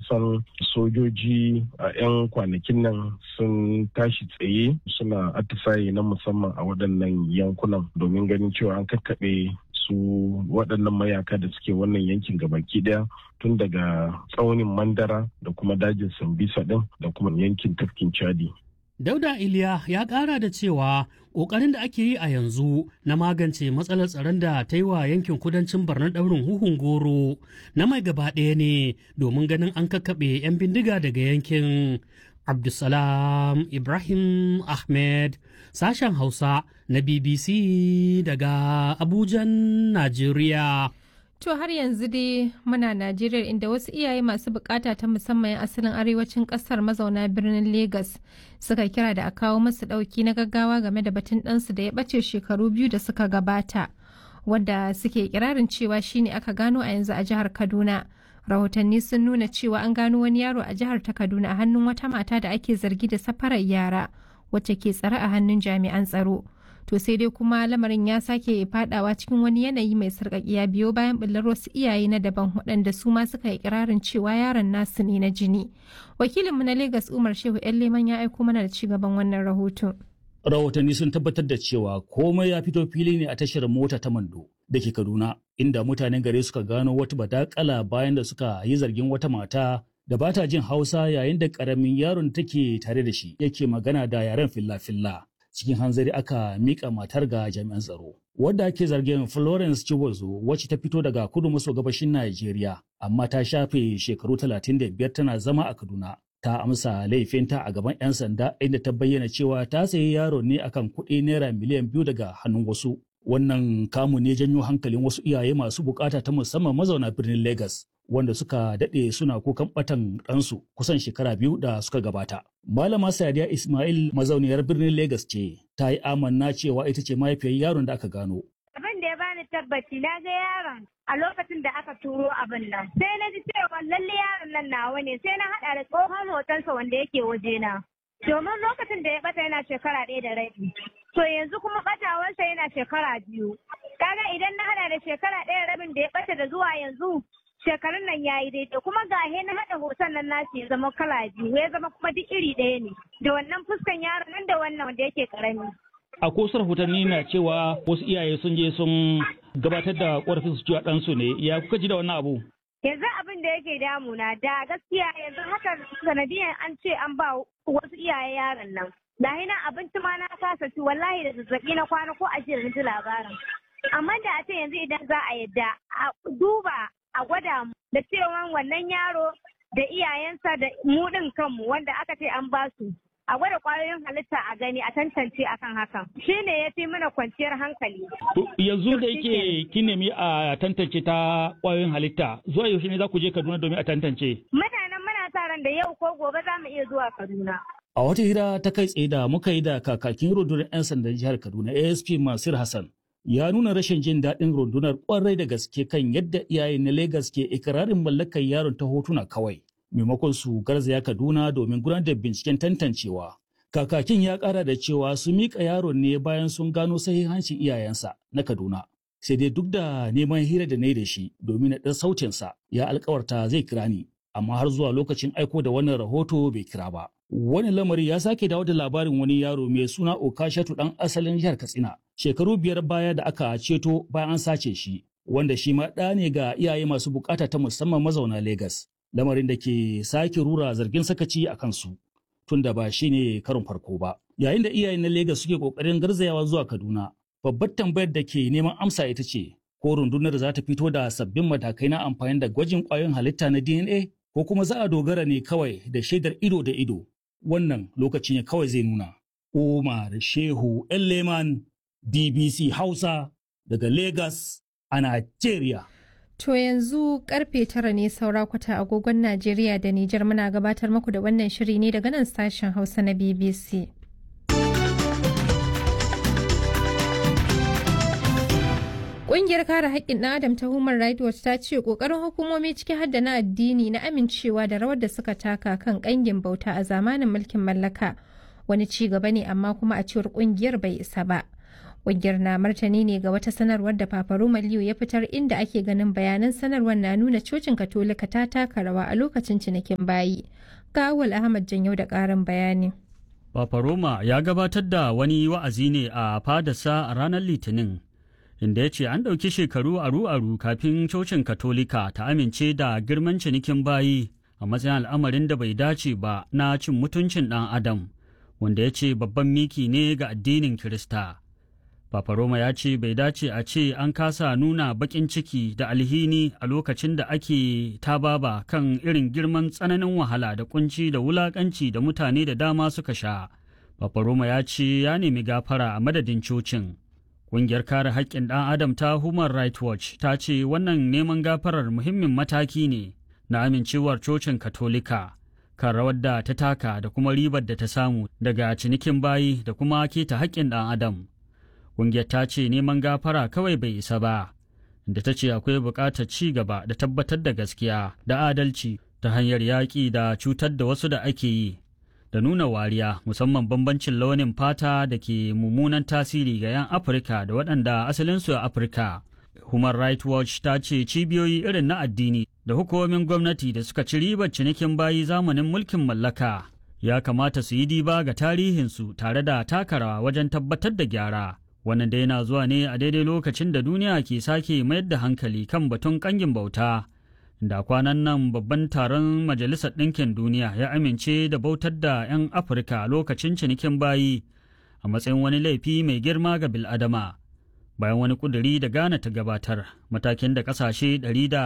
san sojoji a 'yan kwanakin nan sun tashi tsaye suna atisaye na musamman a waɗannan yankunan domin ganin cewa an kakkaɓe su waɗannan mayaka da suke wannan yankin gabaki ɗaya tun daga tsaunin mandara da kuma dajin sambisa ɗin da kuma yankin tafkin chadi Dauda Iliya ya ƙara da cewa ƙoƙarin da ake yi a yanzu na magance matsalar tsaron da ta yi wa yankin kudancin Barna ɗaurin huhun goro na mai gaba ɗaya ne domin ganin an kakkaɓe 'yan bindiga daga yankin. Abdulsalam Ibrahim Ahmed sashen Hausa na BBC daga Abujan, Najeriya. To har yanzu dai muna Najeriya inda wasu iyaye masu bukata ta musamman asalin arewacin kasar mazauna birnin Legas suka kira da a kawo masu dauki na gaggawa game da batun ɗansu da ya ɓace shekaru biyu da suka gabata wanda suke kirarin cewa shine aka gano a yanzu a jihar Kaduna. Rahotanni sun nuna cewa an gano wani yaro a jihar ta Kaduna a hannun wata mata da ake zargi da safarar yara wacce ke tsare a hannun jami'an tsaro. to sai dai kuma lamarin ya sake fadawa cikin wani yanayi mai sarƙaƙiya biyo bayan ɓullar wasu iyaye na daban waɗanda su ma suka yi kirarin cewa yaron nasu ne na jini wakilinmu na Legas umar shehu yan leman ya aiko mana da cigaban wannan rahoton rahotanni sun tabbatar da cewa komai ya fito fili ne a tashar mota ta mando da ke kaduna inda mutanen gare suka gano wata badakala bayan da suka yi zargin wata mata da ba ta jin hausa yayin da karamin yaron take tare da shi yake magana da yaren filla-filla cikin hanzari aka mika matar ga jami'an tsaro. Wadda ake zargin Florence Chibozo wacce ta fito daga kudu maso gabashin Najeriya, amma ta shafe shekaru 35 tana zama a Kaduna. Ta amsa laifinta a gaban 'yan sanda inda ta bayyana cewa ta sayi yaro ne akan kuɗi naira miliyan biyu daga hannun wasu. Wannan kamu ne janyo hankalin wasu iyaye masu bukata ta musamman mazauna birnin Legas. wanda suka daɗe suna kukan ɓatan ɗansu kusan shekara biyu da suka gabata. Malama Sadiya Ismail mazauniyar birnin Legas ce, ta yi amanna cewa ita ce mahaifiyar yaron da aka gano. Abin da ya bani tabbaci na ga yaron a lokacin da aka turo abin nan. Sai na ji cewa lalle yaron nan nawa ne sai na haɗa da tsohon hotonsa wanda yake wajena. Domin lokacin da ya bata yana shekara ɗaya da rabi. To yanzu kuma ɓatawarsa yana shekara biyu. Kaga idan na haɗa da shekara ɗaya rabin da ya ɓata da zuwa yanzu shekarun nan ya yi daidai kuma ga na haɗa hoton nan nashi ya zama kala biyu ya zama kuma duk iri ɗaya ne da wannan fuskan yaron nan da wannan wanda yake karami. A kosar rahotanni na cewa wasu iyaye sun je sun gabatar da ƙorafin su cewa ɗansu ne ya kuka ji da wannan abu? Yanzu abin da yake damuna da gaskiya yanzu haka sanadiyan an ce an ba wasu iyaye yaron nan. Da hina abinci ma na kasa ci wallahi da zazzaɓi na kwana ko a ji labarin. Amma da a ce yanzu idan za a yadda a duba a gwada mu da cewa wannan yaro da iyayensa da mu ɗin kanmu wanda aka ce an ba su a gwada kwayoyin halitta a gani a tantance akan hakan shi ne ya fi mana kwanciyar hankali. yanzu da yake kin nemi a tantance ta kwayoyin halitta zuwa yaushe ne za ku je Kaduna domin a tantance. Mutanen muna sa ran da yau ko gobe za mu iya zuwa Kaduna. A wata hira ta kai tsaye da muka yi da kakakin rundunar 'yan sandan jihar Kaduna ASP Masir Hassan ya nuna rashin jin daɗin rundunar ƙwarai da gaske kan yadda iyaye na Legas ke ikirarin mallakar yaron ta hotuna kawai, maimakon su garzaya Kaduna domin gudanar da binciken tantancewa. Kakakin ya ƙara da cewa su miƙa yaron ne bayan sun gano sahihancin iyayensa na Kaduna. Sai dai duk da neman hira da na yi da shi domin na ɗan sautinsa ya alkawarta zai kira ni, amma har zuwa lokacin aiko da wannan rahoto bai kira ba. Wani lamari ya sake dawo da labarin wani yaro mai suna Okashatu ɗan asalin jihar Katsina. Shekaru biyar baya da aka ceto bayan an sace shi, wanda shi ma ɗa ne ga iyaye masu bukata ta musamman mazauna Legas. Lamarin da ke sake rura zargin sakaci a kansu, tun da ba shi ne karon farko ba. Yayin da iyaye na Legas suke ƙoƙarin garzayawa zuwa Kaduna, babbar tambayar da ke neman amsa ita ce, ko rundunar za ta fito da sabbin matakai na amfani da gwajin ƙwayoyin halitta na DNA, ko kuma za a dogara ne kawai da shaidar ido da ido wannan lokaci ne kawai zai nuna. Umar Shehu Leman BBC Hausa daga Lagos a Najeriya. To yanzu karfe tara ne saura kwata agogon Najeriya da Nijar muna gabatar muku da wannan shiri ne daga nan sashen Hausa na BBC. Ƙungiyar kare haƙƙin ɗan Adam ta Human Rights Watch ta ce ƙoƙarin hukumomi ciki har da na addini na amincewa da rawar da suka taka kan ƙangin bauta a zamanin mulkin mallaka wani ci gaba ne amma kuma a cewar ƙungiyar bai isa ba. Ƙungiyar na martani ne ga wata sanarwar da Papa Roma Leo ya fitar inda ake ganin bayanan sanarwar na nuna cocin Katolika ta taka rawa a lokacin cinikin bayi. Ga Awal Ahmad Janyau da ƙarin bayani. Papa Roma ya gabatar da wani wa'azi ne a fadarsa a ranar Litinin, inda ya ce an ɗauki shekaru aru-aru kafin cocin Katolika ta amince da girman cinikin bayi a matsayin al'amarin da bai dace ba na cin mutuncin ɗan Adam, wanda ya ce babban miki ne ga addinin Kirista. Papa Roma ya ce bai dace a ce an kasa nuna baƙin ciki da alhini a lokacin da ake tababa kan irin girman tsananin wahala da kunci da wulaƙanci da mutane da dama suka sha. Papa Roma ya ce ya nemi gafara a madadin cocin. Ƙungiyar kare haƙƙin ɗan Adam ta Human Rights Watch ta ce wannan neman gafarar muhimmin mataki ne na amincewar cocin Katolika. kan rawar da ta taka da kuma ribar da ta samu daga cinikin bayi da kuma keta haƙƙin ɗan Adam. Ƙungiyar ta ce neman gafara kawai bai isa ba, da ta ce akwai buƙatar ci gaba da tabbatar da gaskiya da adalci ta hanyar yaƙi da cutar da wasu da ake yi, da nuna wariya musamman bambancin launin fata da ke mummunan tasiri ga 'yan Afirka da waɗanda asalinsu a Afirka. Human Rights Watch ta ce cibiyoyi irin na addini da hukumomin gwamnati da suka ci ribar cinikin bayi zamanin mulkin mallaka ya kamata su yi diba ga tarihinsu tare da takarawa wajen tabbatar da gyara. wannan da yana zuwa ne a daidai lokacin da duniya ke sake mayar da hankali kan batun kangin bauta da kwanan nan babban taron majalisar ɗinkin duniya ya amince da bautar da 'yan afirka lokacin cinikin bayi a matsayin wani laifi mai girma ga biladama bayan wani kuduri da ghana ta gabatar matakin da ƙasashe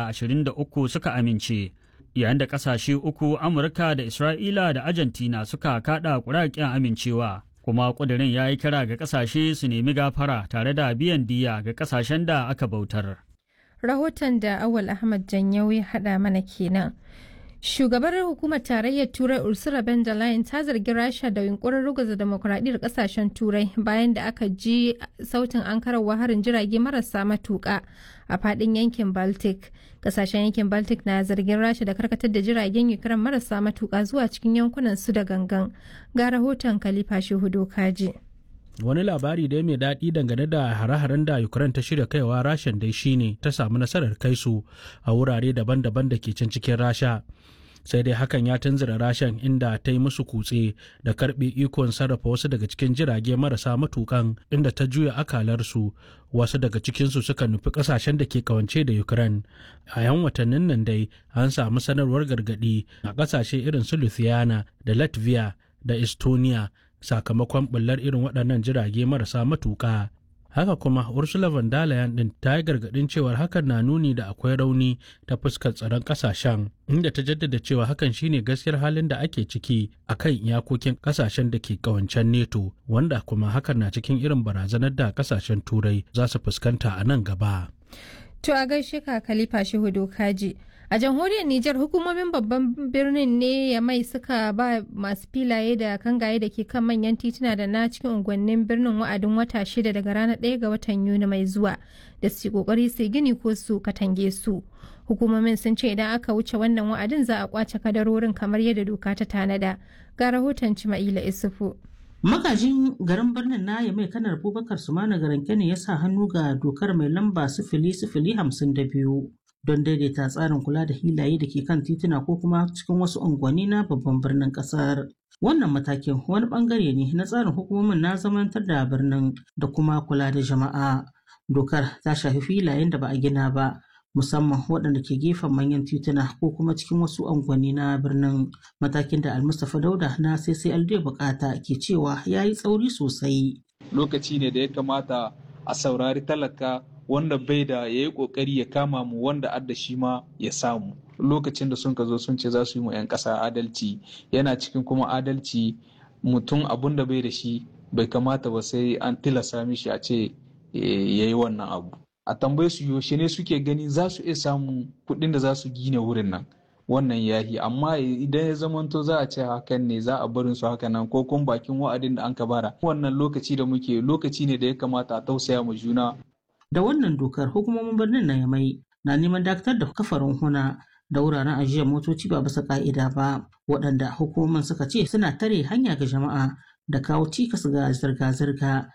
123 suka amince yayin da ƙasashe uku amurka da isra'ila da argentina suka kaɗa ƙuraƙen amincewa kuma ƙudurin ya yi kira ga ƙasashe su nemi gafara tare da biyan diya ga ƙasashen da aka bautar. Rahoton da Awal Ahmad Janyau ya haɗa mana kenan. Shugabar hukumar tarayyar Turai Ursula von der Leyen ta zargi Rasha da yunkurin ruguza demokuraɗiyyar ƙasashen Turai bayan da aka ji sautin ankararwa harin jirage marasa matuƙa a faɗin yankin Baltic. Ƙasashen yankin Baltic na zargin Rasha da karkatar da jiragen Ukraine marasa matuƙa zuwa cikin yankunan su da gangan. Ga rahoton Khalifa Shehudo Kaji. wani labari dai mai daɗi dangane da hare-haren da ukraine ta shirya kaiwa rashan dai shine ta samu nasarar kai su a wurare daban-daban da ke can cikin rasha sai dai hakan ya tunzura rashan inda ta yi musu kutse da karbe ikon sarrafa wasu daga cikin jirage marasa matukan inda ta juya akalarsu wasu daga cikinsu suka nufi kasashen da ke kawance da ukraine a yan watannin nan dai an samu sanarwar gargadi a kasashe irin su lithuania da latvia da estonia sakamakon bullar irin waɗannan jirage marasa matuƙa. Haka kuma Ursula von der Leyen ɗin ta yi gargaɗin cewar hakan na nuni da akwai rauni ta fuskar tsaron ƙasashen, inda ta jaddada cewa hakan shine gaskiyar halin da ake ciki a kan iyakokin ƙasashen da ke ƙawancen neto, wanda kuma hakan na cikin irin barazanar da ƙasashen Turai za su fuskanta a nan gaba. To a gaishe ka Khalifa Shehu Kaji. A jamhuriyar Nijar hukumomin babban birnin ne ya mai suka ba masu filaye da kangaye da ke kan manyan tituna da na cikin unguwannin birnin wa'adin wata shida daga ranar ɗaya ga watan Yuni mai zuwa da su kokari su gini ko su katange su. Hukumomin sun ce idan aka wuce wannan wa'adin za a kwace kadarorin kamar yadda doka ta tanada. Ga rahoton Cima'ila Isufu. Magajin garin birnin na mai kanar Abubakar Sumana Garanke ne ya sa hannu ga dokar mai lamba sifili sifili hamsin da biyu. don daidaita tsarin kula da hilaye da ke kan tituna ko kuma cikin wasu unguwanni na babban birnin kasar. Wannan matakin wani bangare ne na tsarin hukumomin na zamantar da birnin da kuma kula da jama'a. Dokar ta shafi filayen da ba a gina ba, musamman waɗanda ke gefen manyan tituna ko kuma cikin wasu unguwanni na birnin matakin da Almustapha Dauda na CCLD bukata ke cewa ya yi tsauri sosai. Lokaci ne da ya kamata a saurari talaka wanda bai da ya yi kokari ya kama mu wanda adda shi ma ya samu lokacin da sun ka zo sun ce za su yi mu 'yan ƙasa adalci yana cikin kuma adalci mutum abun da bai da shi bai kamata ba sai an tilasa mishi a ce ya yi wannan abu a tambaye su yaushe ne suke gani za su iya samun kuɗin da za su gina wurin nan wannan yahi amma idan ya zamanto za a ce hakan ne za a barin su haka nan ko kuma bakin wa'adin da an ka bara wannan lokaci da muke lokaci ne da ya kamata a tausaya mu juna da wannan dokar hukumomin birnin na yamai na neman dakatar da kafarin huna da wuraren ajiyar motoci ba bisa ka'ida ba waɗanda hukumomin suka ce suna tare hanya ga jama'a da kawo cikas ga zirga-zirga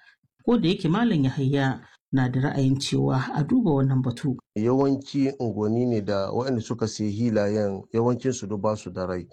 ko da yake malam yahaya na da ra'ayin cewa a duba wannan batu yawanci unguwanni ne da waɗanda suka sayi hilayen yawancin su ba su da rai